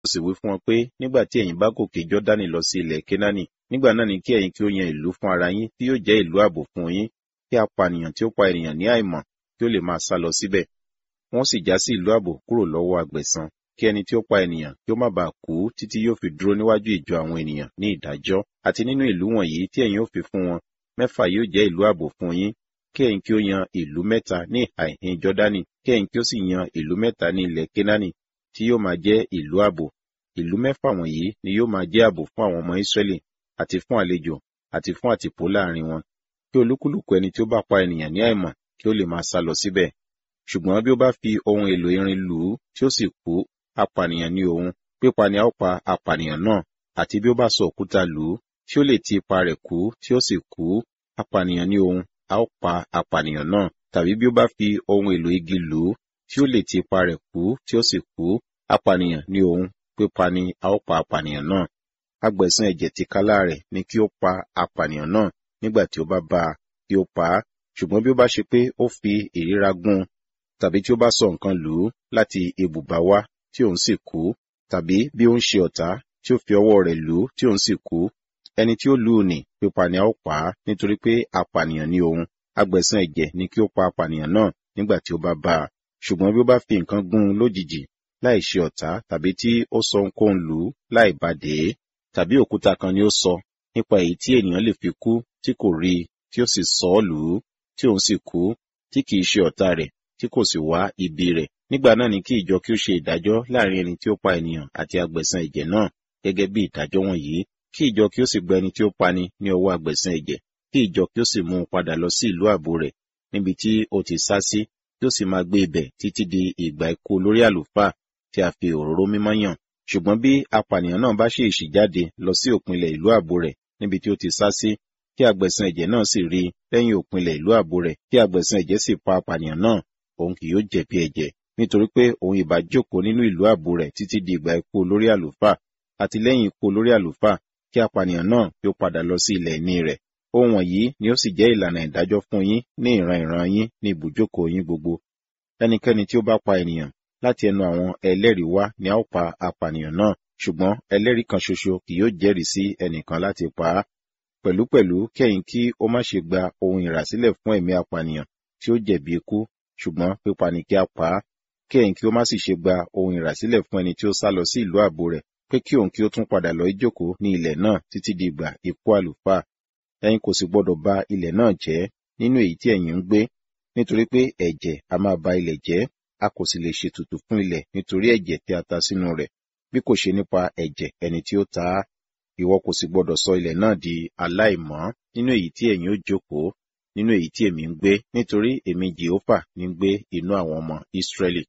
sì wí fún wọn pé nígbà tí ẹ̀yin bá gòkè jọ́dánì lọ sí ilẹ̀ kénáánì nígbà náà ni kí ẹ̀yin kí ó yan ìlú fún ara yín tí yóò jẹ́ ìlú ààbò fún yín kí apànìyàn tí ó pa ènìyàn ní àìmọ̀ kí ó lè máa sá lọ síbẹ̀ wọ́n sì já sí ìlú ààbò kúrò lọ́wọ́ agbẹ̀san kí ẹni tí ó pa ènìyàn kí ó má bàa kú títí yóò fi dúró níwájú ìjọ àwọn ènìyàn ní ìdájọ́ àti nínú ìlú wọ̀nyí tí ẹ̀yin ó fi fún wọn mẹ́fà yóò jẹ́ ìlú ààbò fún yín kí ẹ̀yin kí ó yan ìlú mẹ́ta ní ìhà ìhín jọ́dánì kí ẹ̀yin kí ó sì yan ìlú mẹ́ta ní ilẹ̀ kénáánì tí yóò máa jẹ́ ìlú ààbò ìlú mẹ́fà wọ̀nyí ni yóò máa jẹ́ ààbò fún àwọn ọmọ Ísírẹ́lì àti fún àlejò àti fún àtìpó láàrin wọn kí olúkúlùkù ẹni tí ó bá pa ènìyàn ní àìmọ̀ kí ó lè máa sá lọ síbẹ̀ ṣùgbọ́n bí ó bá fi ohun èlò irin lù ú tí ó sì kú apànìyàn ní òun pípa ni a ó pa apànìyàn náà àti bí ó bá sọ òkúta lù ú tí ó lè ti ipa rẹ̀ kú tí ó sì kú apànìyàn ní òun a ó pa apànìyàn náà tàbí bí ó bá fi ohun èlò igi lù ú tí ó lè ti ipa rẹ̀ kú tí ó sì kú apànìyàn ní òun pípa ni a ó pa apànìyàn náà agbẹ̀san ẹ̀jẹ̀ tìkálà rẹ̀ ni kí ó pa apànìyàn náà nígbà tí ó bá bá a kí ó pa á ṣùgbọ́n bí ó bá ṣe pé ó fi ìríra gún tàbí tí ó bá sọ nǹkan lù ú láti ibùba wá tí òun sì kú tàbí bí ó ń ṣe ọ̀tá tí ó fi ọwọ́ rẹ̀ lù ú tí òun sì kú ẹni tí ó lù ú nì pípa ni a ó pa á nítorí pé apànìyàn ní òun agbẹ̀san ẹ̀jẹ̀ ni kí ó pa apànìyàn náà nígbà tí ó bá bá a ṣùgbọ́n bí ó bá fi nǹkan gún un lójijì láì ṣe ọ̀tá tàbí tí ó sọ ohunkóhun lù ú láì bá dé tàbí òkúta kan ni ó sọ nípa èyí tí ènìyàn lè fi kú tí kò rí i tí ó sì sọ ọ́ lù ú tí òun sì kú tí kìí ṣe ọ̀tá rẹ̀ tí kò sì wá ibi rẹ̀ nígbà náà ni kí ìjọ kí ó ṣe ìdájọ́ láàrin ẹni tí ó pa ènìyàn àti agbẹ̀san ẹ̀jẹ̀ náà gẹ́gẹ́ bí ìdájọ́ wọ̀nyí kí ìjọ kí ó sì gba ẹni tí ó pani ní ọwọ́ agbẹ̀san ẹ̀jẹ̀ kí ìjọ kí ó sì mú un padà lọ sí ìlú ààbò rẹ̀ níbi tí ó ti sá sí kí ó sì máa gbé ibẹ̀ títí di ìgbà ikú olórí àlùfáà tí a fi òróró mímọ́ yàn ṣùgbọ́n bí apànìyàn náà bá ṣe èṣì jáde lọ sí òpinlẹ̀ ìlú ààbò rẹ̀ níbi tí ó ti sá sí kí agbẹ̀san ẹ̀jẹ̀ náà sì rí lẹ́yìn òpinlẹ̀ ìlú ààbò rẹ̀ kí agbẹ̀san ẹ̀jẹ̀ sì pa apànìyàn náà òun kì yóò jẹ̀bi ẹ̀jẹ̀ nítorí pé òun ìbá jókòó nínú ìlú ààbò rẹ̀ títí di ìgbà ikú olórí àlùfáà àti lẹ́yìn ikú olórí àlùfáà kí apànìyàn náà yóò padà lọ sí ilẹ̀ ìní rẹ̀ ohun wọ̀nyí ni ó sì jẹ́ ìlànà ìdájọ́ fún yín ní ìran ìran yín ní ibùjókòó yín gbogbo ẹnikẹ́ni tí ó bá pa ènìyàn láti ẹnu àwọn ẹlẹ́rìí wá ni a ó pa apànìyàn náà ṣùgbọ́n ẹlẹ́rìí kan ṣoṣo kì yóò jẹ́rìí sí ẹnìkan láti pa á pẹ̀lúpẹ̀lú kẹ́yìn kí ó má ṣe gba ohun ìràsílẹ̀ fún ẹ̀mí apànìyàn tí ó jẹ̀bi ikú ṣùgbọ́n pípa ni kí a pa á kẹ́yìn kí ó má sì ṣe gba ohun ìràsílẹ̀ fún ẹni tí ó sá lọ sí ìlú ààbò rẹ̀ pé kí òun kí ó tún padà lọ ìjókòó ní ilẹ̀ náà títí di ìgbà ikú àlùfáà ẹ̀yin kò sì gbọdọ̀ ba ilẹ̀ náà jẹ́ nínú èyí tí ẹ̀yin ń gbé nítorí pé ẹ̀jẹ̀ a máa ba ilẹ̀ jẹ́ a kò sì lè ṣètùtù fún ilẹ̀ nítorí ẹ̀jẹ̀ tí a ta sínú rẹ̀ bí kò ṣe nípa ẹ̀jẹ̀ ẹni tí ó ta á ìwọ kò sì gbọdọ̀ sọ ilẹ̀ náà di aláìmọ́ nínú èyí tí ẹ̀yin ó jókòó nínú èyí tí èmi ń gbé nítorí èmi jehova ní ń gbé inú àwọn ọmọ Ísírẹ́lì.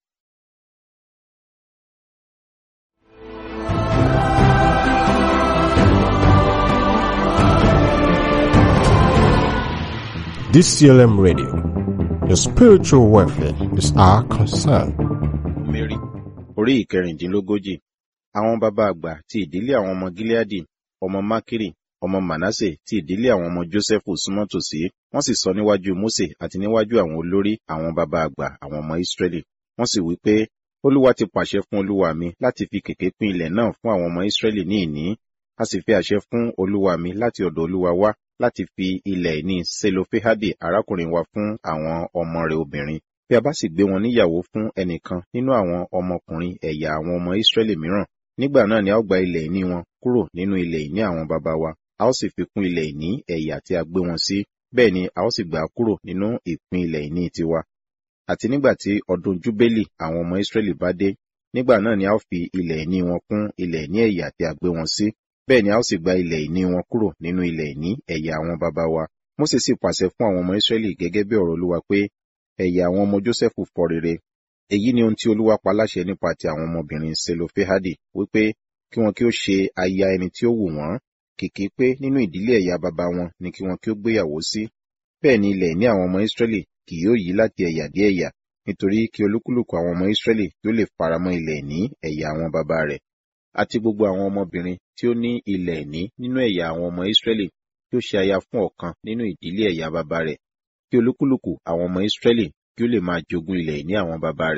DCLM Radio. Your spiritual welfare is our concern. Mary orí ìkẹrìndínlógójì àwọn bàbá àgbà ti ìdílé àwọn ọmọ Gileadi ọmọ Makiri ọmọ Manase ti ìdílé àwọn ọmọ Jósẹ́fù súnmọ́ tòsí wọ́n sì sọ níwájú Mósè àti níwájú àwọn olórí àwọn bàbá àgbà àwọn ọmọ Ísírẹ́lì wọ́n sì wí pé Olúwa ti pàṣẹ fún olúwa mi láti fi kèké pín ilẹ̀ náà fún àwọn ọmọ Ísírẹ́lì ní ìní a sì fi àṣẹ fún olúwa mi láti ọ̀dọ̀ olúwa wá láti fi ilẹ̀ ìní Selofehadi arákùnrin wa fún àwọn ọmọ rẹ̀ obìnrin bí a bá sì gbé wọn níyàwó fún ẹnìkan nínú àwọn ọmọkùnrin ẹ̀yà àwọn ọmọ Ísírẹ́lì mìíràn nígbà náà ni a ó gba ilẹ̀ ìní wọn kúrò nínú ilẹ̀ ìní àwọn baba wa a ó sì fi kún ilẹ̀ ìní ẹ̀yà tí a gbé wọn sí bẹ́ẹ̀ ni a ó sì gbà á kúrò nínú ìpín ilẹ̀ ìní tiwa àti nígbà tí ọdún júbélì àwọn ọmọ Ísírẹ́lì bá dé nígbà náà ni a ó fi ilẹ̀ ìní wọn kún ilẹ̀ ìní ẹ̀yà tí a gbé wọn sí bẹ́ẹ̀ ni a ó sì gba ilẹ̀ ìní wọn kúrò nínú ilẹ̀ ìní ẹ̀yà àwọn baba wa Mósè sì pàṣẹ fún àwọn ọmọ Ísírẹ́lì gẹ́gẹ́ bí ọ̀rọ̀ Olúwa pé ẹ̀yà àwọn ọmọ Jósẹ́fù fọ rere èyí ni ohun tí Olúwa pa láṣẹ nípa ti àwọn ọmọbìnrin Selofehadi wípé kí wọn kí ó ṣe aya ẹni tí ó wù wọ́n kìkì pé nínú ìdílé ẹ̀yà baba wọn ni kí wọn kí ó gbéyàwó sí bẹ́ẹ̀ ni ilẹ̀ ní àwọn ọmọ Ísírẹ́lì kì yóò yí láti ẹ̀yà dé ẹ̀yà nítorí kí olúkúlùkù àwọn ọmọ Ísírẹ́lì kí ó lè faramọ́ ilẹ̀ ní ẹ̀yà àwọn baba rẹ̀ àti gbogbo àwọn ọmọbìnrin tí ó ní ilẹ̀ ní nínú ẹ̀yà àwọn ọmọ Ísírẹ́lì kí ó ṣe aya fún ọ̀kan nínú ìdílé ẹ̀yà baba rẹ̀ kí olúkúlùkù àwọn ọmọ Ísírẹ́lì kí ó lè máa jogún ilẹ̀ ní àwọn baba rẹ̀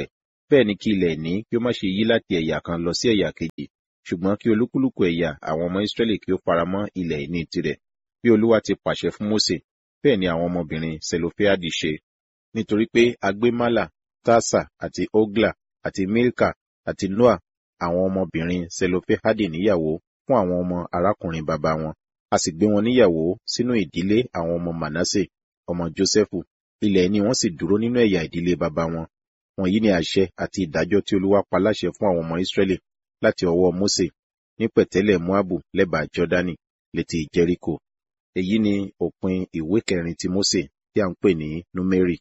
bẹ́ẹ̀ ni kí ilẹ̀ ìní kí ó má ṣe yí láti ẹ̀yà kan lọ sí ẹ̀yà kejì ṣùgbọ́n kí olúkúlùkù ẹ̀yà àwọn ọmọ Ísírẹ́lì kí ó faramọ́ ilẹ̀ ìní tirẹ̀ bí Olúwa ti pàṣẹ fún Mósè bẹ́ẹ̀ ni àwọn ọmọbìnrin Selofehadi ṣe nítorí pé a gbé Málà Tásà àti Ogla àti Milka àti Noa àwọn ọmọbìnrin Selofehadi níyàwó fún àwọn ọmọ arákùnrin bàbá wọn a sì gbé wọn níyàwó sínú ìdílé àwọn ọmọ Manasse ọmọ Jósẹ́fù ilẹ̀ ìní wọn sì dúró nínú ẹ̀yà ìdílé bàbá wọn wọ̀nyí ni àṣẹ àti ìdájọ́ tí Olúwa pa láṣẹ fún àwọn ọmọ Ísírẹ́lì láti ọwọ́ Mósè ní pẹ̀tẹ́lẹ̀ Moabu lẹ́bàá Jọ́dánì létí Jẹ́ríkò èyí ni òpin ìwé kẹrin ti Mósè tí a ń pè ní Númérì.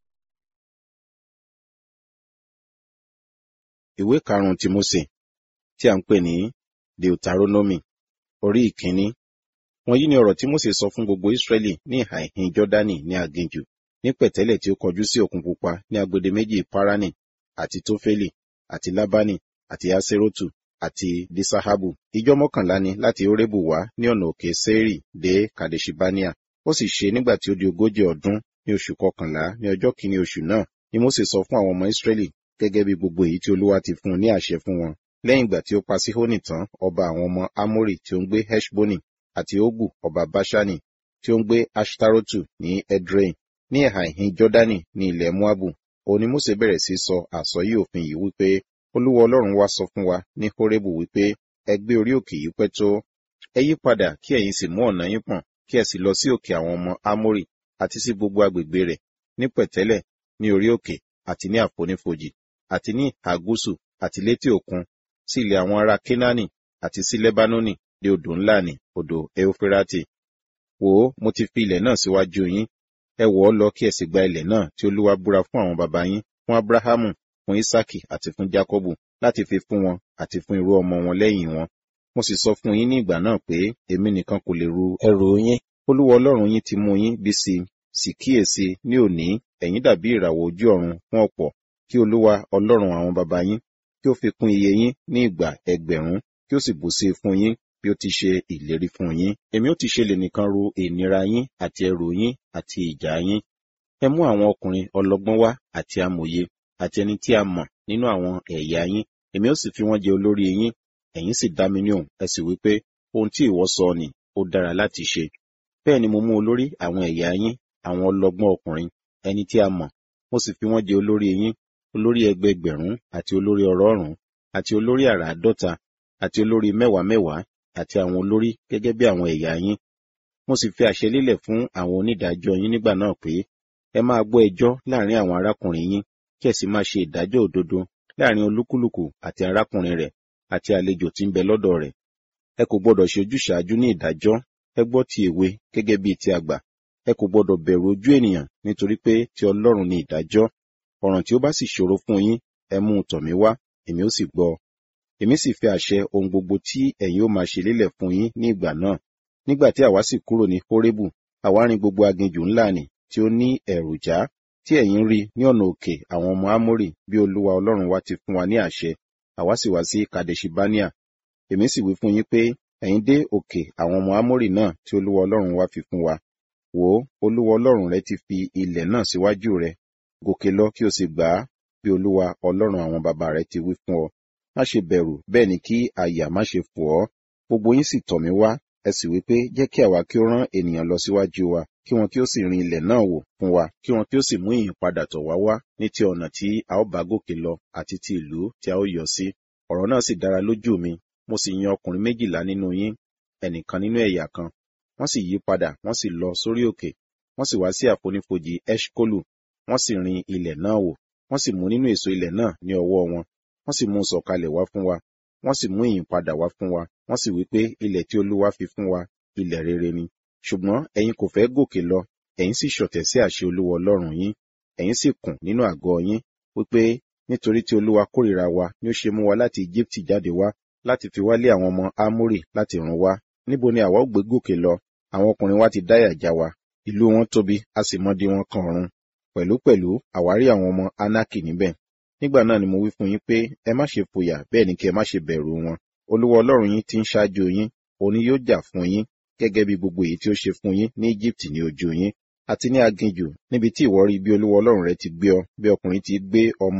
Ìwé karùn-ún ti Mósè tí a ń pè ní Deuteronomy orí ìkíní. Wọ̀nyí ni ọ̀rọ̀ tí Mósè sọ fún gbogbo Ísírẹ́lì ní ìhà ìhín Jọ́dánì ní aginjù ní pẹ̀tẹ́lẹ̀ tí ó kọjú sí òkun pupa ní agbede méjì Páránì àti Tófélì àti Lábánì àti Aserotu àti Disahabu. Ìjọ mọ́kànlá ni láti Orébù wá ní ọ̀nà òkè Sẹ́rì dé Kadeshibania. Ó sì ṣe nígbà tí ó di ogójì ọdún ní oṣù kọkànlá ní ọjọ́ kìíní oṣù náà ni Mósè sọ fún àwọn ọmọ Ísírẹ́lì gẹ́gẹ́ bí gbogbo èyí tí Olúwa ti fún un ní àṣẹ fún wọn. Lẹ́yìn ìgbà tí ó pa Síhónì tán, ọba àwọn ọmọ Ámórì tí ó ń gbé Heshboni àti Ógù ọba Báṣánì tí ó ń gbé Ashtarotu ní Edrei ní ẹ̀hà ìhín Jọ́dánì ní ilẹ̀ Moabu. Òun ni Mósè bẹ̀rẹ̀ sí sọ àsọyé òfin yìí wípé Olúwa Ọlọ́run wa sọ fún wa ní Hórébù wípé ẹ gbé orí òkè yìí pẹ́ tó. Ẹ yí padà kí ẹ̀yin sì mú ọ̀nà yín pọ̀n kí ẹ sì lọ sí òkè àwọn ọmọ Ámórì àti sí gbogbo agbègbè rẹ̀ ní pẹ̀tẹ́lẹ̀ ní orí òkè àti ní àfonífojì àti ní ìhà gúúsù àti létí òkun sí ilẹ̀ àwọn ará Kénáánì àti sí Lẹ́bánónì dé odò ńlá ní odò Eufirati. Wò ó, mo ti fi ilẹ̀ náà síwájú yín. Ẹ wọ̀ ọ́ lọ kí ẹ sì gba ilẹ̀ náà tí Olúwa búra fún àwọn baba yín, fún Ábúráhámù, fún Ísákì àti fún Jákọ́bù láti fi fún wọn àti fún irú ọmọ wọn lẹ́yìn wọn. Mo sì sọ fún yín ní ìgbà náà pé èmi nìkan kò lè ru ẹrù yín. Olúwa Ọlọ́run yín ti mú yín bí sí sì kíyèsí ní òní ẹ̀yin dàbí ìràwọ̀ ojú ọ̀run fún ọ̀pọ̀ kí Olúwa Ọlọ́run àwọn baba yín kí ó fi kún iye yín ní ìgbà ẹgbẹ̀rún kí ó sì bù sí fún yín bí ó ti ṣe ìlérí fún yín. Èmi ó ti ṣe lè nìkan ru ìnira yín àti ẹrù yín àti ìjà yín. Ẹ mú àwọn ọkùnrin ọlọ́gbọ́n wá àti amòye àti ẹni tí a mọ̀ nínú àwọn ẹ̀yà yín. Èmi ó sì fi wọ́n jẹ olórí yín. Ẹ̀yin sì dá mi ní òun. Ẹ sì wí pé ohun tí ìwọ sọ ni ó dára láti ṣe. Bẹ́ẹ̀ ni mo mú olórí àwọn ẹ̀yà yín, àwọn ọlọ́gbọ́n ọkùnrin, ẹni tí a mọ̀. Mo sì fi wọ́n jẹ olórí yín, olórí ẹgbẹẹgbẹ̀rún àti olórí ọ̀rọ̀ọ̀rún àti olórí àràádọ́ta àti olórí mẹ́wàá mẹ́wàá àti àwọn olórí gẹ́gẹ́ bí àwọn ẹ̀yà yín. Mo sì fi àṣẹ lélẹ̀ fún àwọn onídàájọ́ yín nígbà náà pé ẹ máa gbọ́ ẹjọ́ láàrin àwọn arákùnrin yín kí ẹ sì máa ṣe ìdájọ́ òdodo láàrin olúkúlùkù àti arákùnrin rẹ̀ àti àlejò tí ń bẹ lọ́dọ̀ rẹ̀. Ẹ kò gbọdọ̀ ṣe ojúṣàájú ní ìdájọ́, ẹ gbọ́ ti èwe gẹ́gẹ́ bí ti àgbà. Ẹ kò gbọdọ̀ bẹ̀rù ojú ènìyàn nítorí pé ti Ọlọ́run ni ìdájọ́. Ọ̀ràn tí ó bá sì ṣòro fún yín, ẹ mú un tọ̀ mí wá, èmi ó sì gbọ́. Èmi sì fi àṣẹ ohun gbogbo tí ẹ̀yin ó máa ṣe lélẹ̀ fún yín ní ìgbà náà. Nígbà tí àwa sì kúrò ní Hórébù, àwa rìn gbogbo aginjù ńlá nì tí ó ní ẹ̀rù já, tí ẹ̀yin rí ní ọ̀nà òkè àwọn ọmọ Ámórì bí Olúwa Ọlọ́run wa ti fún wa ní àṣẹ. Àwa sì wá sí Kadeshibania. Èmi sì wí fún yín pé ẹ̀yin dé òkè àwọn ọmọ Ámórì náà tí Olúwa Ọlọ́run wa fi fún wa. Wò ó, Olúwa Ọlọ́run rẹ ti fi ilẹ̀ náà síwájú rẹ. Gòkè lọ kí o sì gbà á bí Olúwa Ọlọ́run àwọn baba rẹ ti wí fún ọ má ṣe bẹ̀rù bẹ́ẹ̀ ni kí àyà má ṣe fò ọ́. Gbogbo yín sì tọ̀ mí wá, ẹ sì wí pé jẹ́ kí àwa kí ó rán ènìyàn lọ síwájú wa, kí wọn kí ó sì rin ilẹ̀ náà wò fún wa, kí wọn kí ó sì mú ìyìn padà tọ̀ wá wá ní ti ọ̀nà tí a ó bá gòkè lọ àti ti ìlú tí a ó yọ sí. Ọ̀rọ̀ náà sì dára lójú mi, mo sì yan ọkùnrin méjìlá nínú yín, ẹnìkan nínú ẹ̀yà kan. Wọ́n sì yí padà, wọ́n sì lọ sórí òkè, wọ́n sì wá sí àfonífojì Eshkolu, wọ́n sì rin ilẹ̀ náà wò, wọ́n sì mú nínú èso ilẹ̀ náà ní ọwọ́ wọn, wọ́n sì mú un sọ̀kalẹ̀ wá fún wa, wọ́n sì mú ìyìn padà wá fún wa, wọ́n sì wí pé ilẹ̀ tí Olúwa fi fún wa, ilẹ̀ rere ni. Ṣùgbọ́n ẹ̀yin kò fẹ́ gòkè lọ, ẹ̀yin sì ṣọ̀tẹ̀ sí àṣẹ Olúwa Ọlọ́run yín, ẹ̀yin sì kùn nínú àgọ́ yín, wípé nítorí tí Olúwa kórìíra wa ni ó ṣe mú wa láti Íjíbítì jáde wá, láti fi wá lé àwọn ọmọ Ámórì láti run wá. Níbo ni àwa ó gbé gòkè lọ? Àwọn ọkùnrin wa ti dáyà já wa, ìlú wọn tóbi, a sì mọdí wọn kan ọ̀run. Pẹ̀lúpẹ̀lú àwárí àwọn ọmọ Ánákì níbẹ̀. Nígbà náà ni mo wí fún yín pé ẹ má ṣe fòyà bẹ́ẹ̀ ni kí ẹ má ṣe bẹ̀rù wọn. Olúwa Ọlọ́run yín ti ń ṣáájú yín, òun ni yóò jà fún yín, gẹ́gẹ́ bí gbogbo èyí tí ó ṣe fún yín ní Íjíbítì ní ojú yín, àti ní aginjù níbi tí ìwọ rí bí Olúwa Ọlọ́run rẹ ti gbé ọ, bí ọkùnrin ti gbé ọmọ rẹ̀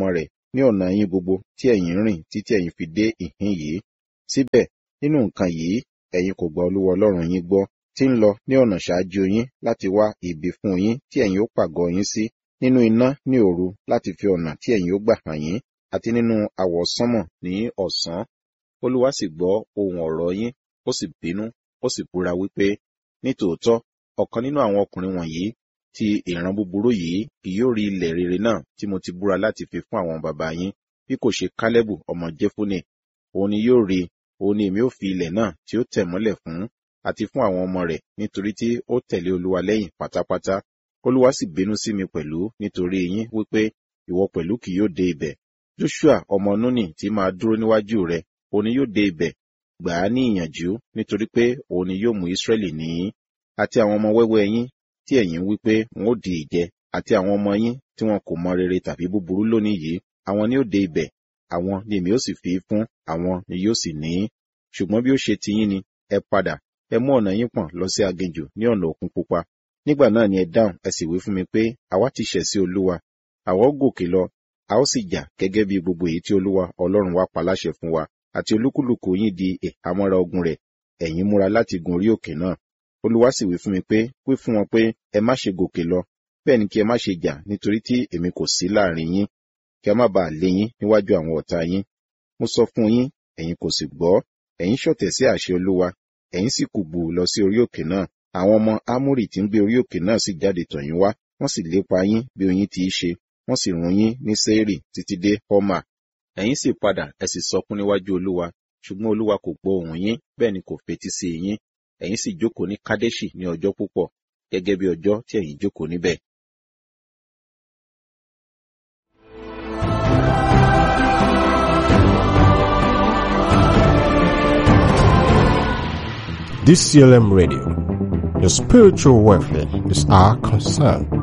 ní ọ̀nà yín gbogbo tí ẹ̀yin ń rìn títí ẹ̀yin fi dé ìhín yìí síbẹ̀ nínú nǹkan yìí ẹ̀yin kò gba olúwa ọlọ́run yín gbọ́ tí ń lọ ní ọ̀nà ṣáájú yín láti wá ibi fún yín tí ẹ̀yin ó pàgọ́ yín sí nínú iná ní òru láti fi ọ̀nà tí ẹ̀yin ó gbà hàn yín àti nínú àwọ̀sánmọ̀ ní ọ̀sán olúwa sì gbọ́ ohùn ọ̀rọ̀ yín ó sì bínú ó sì búra wípé nítòótọ́ ọ̀kan nínú àwọn ọkùnrin wọ̀nyí ti ìran búburú yìí kì yóò rí ilẹ̀ rere náà tí mo ti búra láti fi fún àwọn bàbá yín bí kò ṣe kálẹ́bù ọmọ jẹ́fúnè òun ni yóò rí òun ni èmi ó fi ilẹ̀ náà tí ó tẹ̀ mọ́lẹ̀ fún àti fún àwọn ọmọ rẹ̀ nítorí tí ó tẹ̀lé olúwa lẹ́yìn pátápátá olúwa sì bínú sí mi pẹ̀lú nítorí yín wípé ìwọ pẹ̀lú kì yóò dé ibẹ̀ joshua ọmọ nuni tí máa dúró níwájú rẹ̀ òun ni yóò dé ibẹ̀ gbà á ní ìyànjú nítorí pé òun ni yóò mú israẹli ní àti àwọn ọmọ wẹ́wẹ́ yín tí ẹ̀yin wí pé wọn ó di ìjẹ àti àwọn ọmọ yín tí wọn kò mọ rere tàbí búburú lónìí yìí àwọn ni ó dé ibẹ̀ àwọn ni èmi ó sì fi fún àwọn ni yóò sì ní ṣùgbọ́n bí ó ṣe ti yín ni ẹ padà ẹ mú ọ̀nà yín pọ̀n lọ sí aginjù ní ọ̀nà òkun pupa nígbà náà ni ẹ dáhùn ẹ sì wí fún mi pé àwa ti ṣẹ̀ sí olúwa àwa ó gòkè lọ a ó sì jà gẹ́gẹ́ bí gbogbo èyí tí olúwa ọlọ́run wa pa láṣẹ fún wa àti olúkúlùkù yín di ìhámọ́ra ogun rẹ̀ ẹ̀yin múra láti gun orí òkè náà olúwa sì wí fún mi pé wí fún wọn pé ẹ má ṣe gòkè lọ bẹ́ẹ̀ ni kí ẹ má ṣe jà nítorí tí èmi kò sí láàrin yín kí a má bàa lé yín níwájú àwọn ọ̀tá yín mo sọ fún yín ẹ̀yin kò sì gbọ́ ẹ̀yin ṣọ̀tẹ̀ sí àṣẹ olúwa ẹ̀yin sì kùgbù lọ sí orí òkè náà àwọn ọmọ ámórì tí ń gbé orí òkè náà sì jáde tọ̀ yín wá wọ́n sì lépa yín bí oyin ti í ṣe wọ́n sì run yín ní sẹ́ẹ̀rì títí dé họ́mà ẹ̀yin sì padà ẹ sì sọkún níwájú olúwa ṣùgbọ́n olúwa kò gbọ́ ohùn yín bẹ́ẹ̀ ni kò fetí sí yín ẹ̀yin sì jókòó ní kádẹ́ṣì ní ọjọ́ púpọ̀ gẹ́gẹ́ bí ọjọ́ tí ẹ̀yin jókòó níbẹ̀. DCLM Radio. Your spiritual welfare is our concern.